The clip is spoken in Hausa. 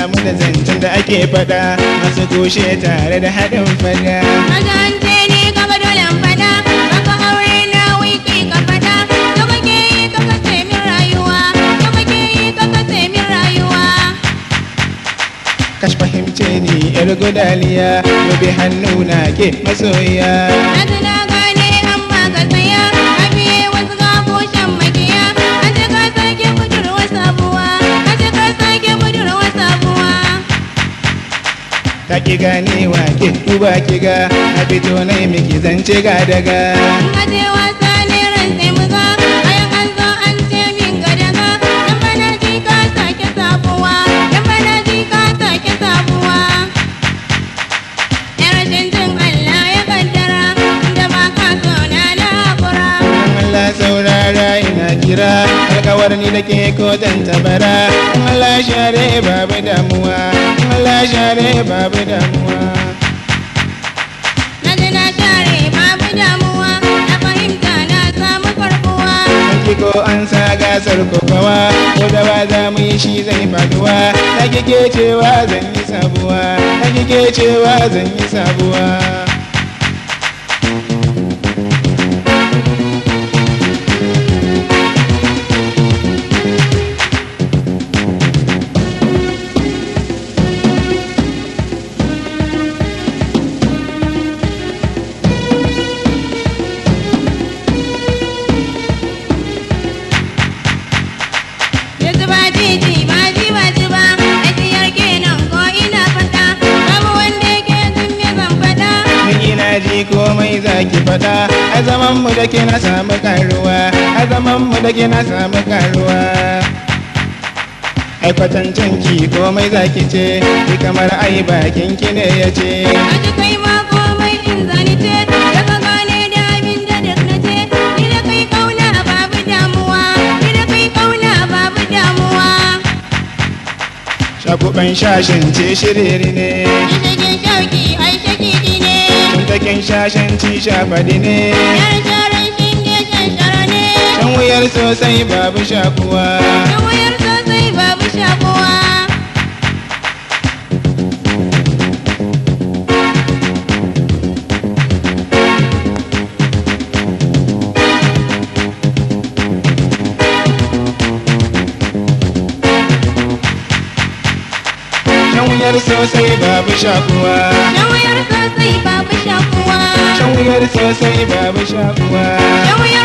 damu da zancen da ake faɗa masu kushe tare da haɗin fada Magance ne gaba dole in fada Baka aure na wiki ka fada To kake yi ka kace min rayuwa To kake yi ka kace min rayuwa kash fahimce ni yar gudaliya gobe hannu na ke masoyiya Na ji na gane amma ka tsaya Ka biye wasu gaboshin makiya An ce ka sake budurwa sabuwa An ce ka sake budurwa sabuwa ta ki ganewa ke duba ki ga na fito na yi miki zance ga daga In ka je wasa ne ran sai mu ga Bayan an zo an ce min ga daga Dan bana ji ka sake sabuwa Dan bana ji ka sake sabuwa Yar rashin jin Allah ya kaddara Da ba ka so na na hakura in Allah saurara ina kira alkawar ni da ke ko dan tabara in Allah share babu damuwa in Allah share babu damuwa Na ji na share babu damuwa Na fahimta na samu karbuwa Ki ko an sa gasar kokawa ko da ba za mu yi shi zai faduwa ta kike cewa zan yi sabuwa ta kike cewa zan yi sabuwa Yanzu ba titi ba ji ba ji ba Ajiyar kenan ko ina fata Babu wanda yake jin me zan fada Ni ina ji komai za ki faɗa a zaman mu da ke na samu karuwa a zaman mu da ke na samu karuwa ai kwatancin ki komai za ki ce ki kamar ai bakin ki ne ya ce Aji kai ma komai in zani ce Da ka gane da abin da duk na ce Ni da kai kauna babu damuwa Ni da kai kauna babu damuwa shakuban shashin ce shiriri ne Ni shigin shauki ai shakiki ne Kuntakin shashin ci shafadi ne Yar sharan shinge shanshara ne shan wuyar sosai babu shakuwa Da wayar sosai babu shakuwa shan wuyar sosai babu shakuwa Da wayar sosai babu shakuwa shan wuyar sosai babu shakuwa Da wayar